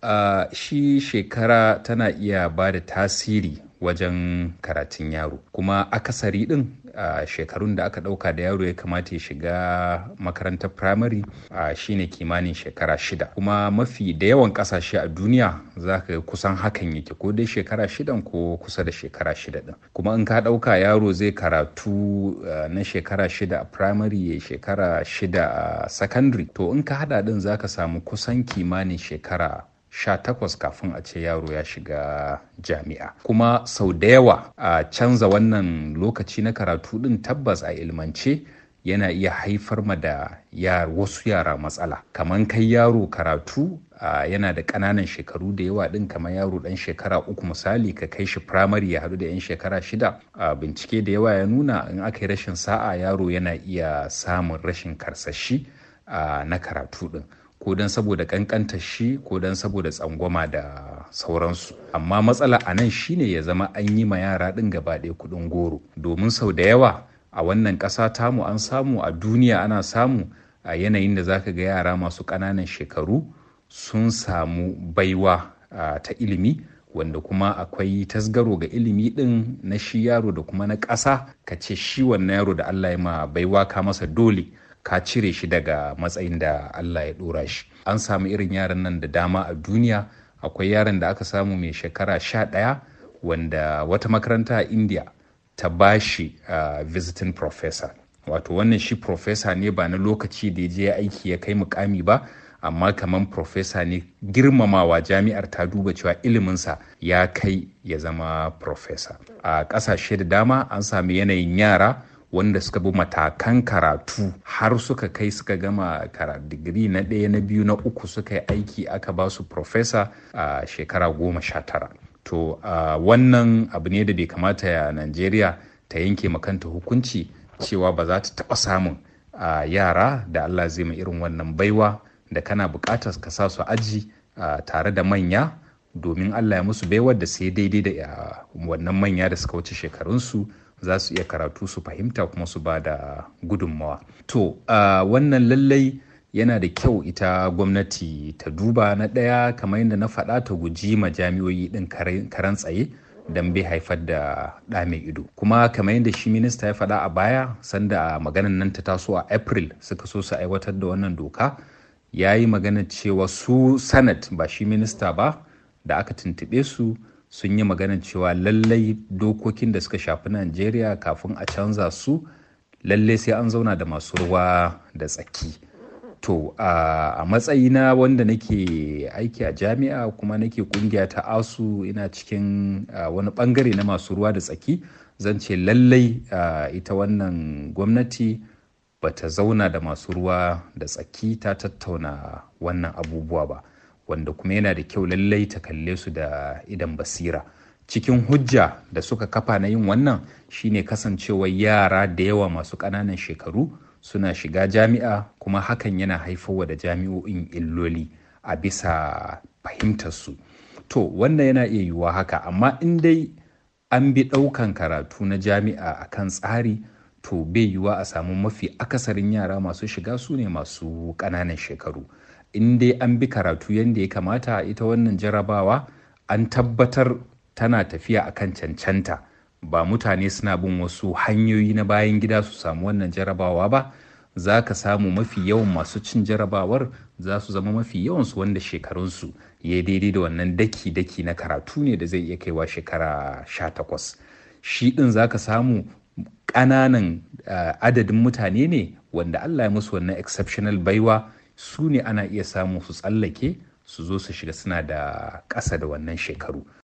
uh, shi shekara tana iya ba da tasiri wajen karatun yaro kuma akasari din a uh, shekarun da aka dauka da yaro ya kamata ya shiga makarantar primary uh, shine kimanin shekara shida kuma mafi da yawan kasashe a duniya za ka kusan hakan yake ko dai shekara shidan ko kusa da shekara shida din kuma in ka dauka yaro zai karatu uh, na shekara shida a primary ya shekara shida a secondary to in ka hada din za ka samu kusan kimanin shekara sha takwas kafin a ce yaro ya shiga jami'a kuma sau da yawa a canza wannan lokaci na karatu din tabbas a ilmance yana iya haifar ma da wasu yara matsala kamar kai yaro karatu yana da ƙananan shekaru da yawa din kamar yaro ɗan shekara uku misali ka kai shi firamare ya haɗu da 'yan shekara shida a bincike da yawa ya nuna in aka yi rashin sa'a yaro yana iya samun rashin karsashi na karatu din ko don saboda kankanta shi ko don saboda tsangwama da sauransu amma matsala a nan shine ya zama an yi ma yara ɗin gaba ɗaya kuɗin goro domin sau da yawa a wannan ƙasa tamu an samu a duniya ana samu a yanayin da zaka ga yara masu ƙananan shekaru sun samu baiwa ta ilimi wanda kuma akwai tasgaro ga ilimi ɗin na shi yaro da kuma na ƙasa ka ce shi wannan yaro da Allah ya ma baiwa ka masa dole ka cire shi daga matsayin da Allah ya dora shi an samu irin yaran nan da dama a duniya akwai yaran da aka samu mai shekara sha ɗaya wanda wata makaranta a india ta ba shi uh, visiting professor wato wannan shi professor ne ba na lokaci da ya je aiki ya kai mukami ba amma kamar professor ne girmamawa jami'ar ta duba cewa iliminsa ya kai ya zama professor a ƙasashe da dama an sami yanayin yara wanda suka bi matakan karatu har suka kai suka gama digiri na ɗaya na biyu na uku suka yi aiki aka ba su profesa a shekara goma sha tara to wannan abu ne da bai kamata ya najeriya ta yanke makanta hukunci cewa ba za ta taɓa samun yara da allah zai mai irin wannan baiwa da kana buƙatar ka sa su aji tare da manya domin allah ya musu baiwar da sai daidai da wannan manya da suka wuce shekarunsu za su iya karatu su fahimta kuma su ba da gudunmawa. To, uh, wannan lallai yana da kyau ita gwamnati ta duba na ɗaya kamar yadda na faɗa ta guji ma jami'oyi ɗin karan tsaye don bai haifar da ɗa mai ido. Kuma kamar yadda shi minista ya faɗa a baya sanda maganan nan ta taso a April suka so su aiwatar da wannan doka ya yi magana cewa su Senate ba shi minista ba da aka tuntuɓe su sun yi maganar cewa lallai dokokin da suka shafi Najeriya kafin a canza su lallai sai an zauna da masu ruwa da tsaki. To a matsayina wanda nake aiki a jami'a kuma nake kungiya ta asu ina cikin wani bangare na masu ruwa da tsaki zan ce lallai ita wannan gwamnati bata zauna da masu ruwa da tsaki ta tattauna wannan abubuwa ba. wanda kuma yana da kyau lallai ta kalle su da idan basira cikin hujja da suka kafa na yin wannan shine kasancewar yara da yawa masu ƙananan shekaru suna shiga jami'a kuma hakan yana haifarwa da jami'o'in illoli a bisa fahimtarsu to wannan yana iya yiwuwa haka amma in dai an bi ɗaukan karatu na jami'a a kan tsari to bai yiwuwa a samu mafi akasarin yara masu shiga su ne masu ƙananan shekaru in dai an bi karatu yadda ya kamata ita wannan jarabawa an tabbatar tana tafiya akan cancanta ba mutane suna bin wasu hanyoyi na bayan gida su samu wannan jarabawa ba za ka samu mafi yawan masu cin jarabawar za su zama mafi yawansu wanda shekarunsu ya daidai da wannan daki-daki na karatu ne da zai iya kaiwa shekara sha takwas shi ɗin za ka samu ƙananan uh, adadin mutane ne wanda allah ya musu wannan exceptional baiwa su ne ana iya samu su tsallake su zo su shiga suna da ƙasa da wannan shekaru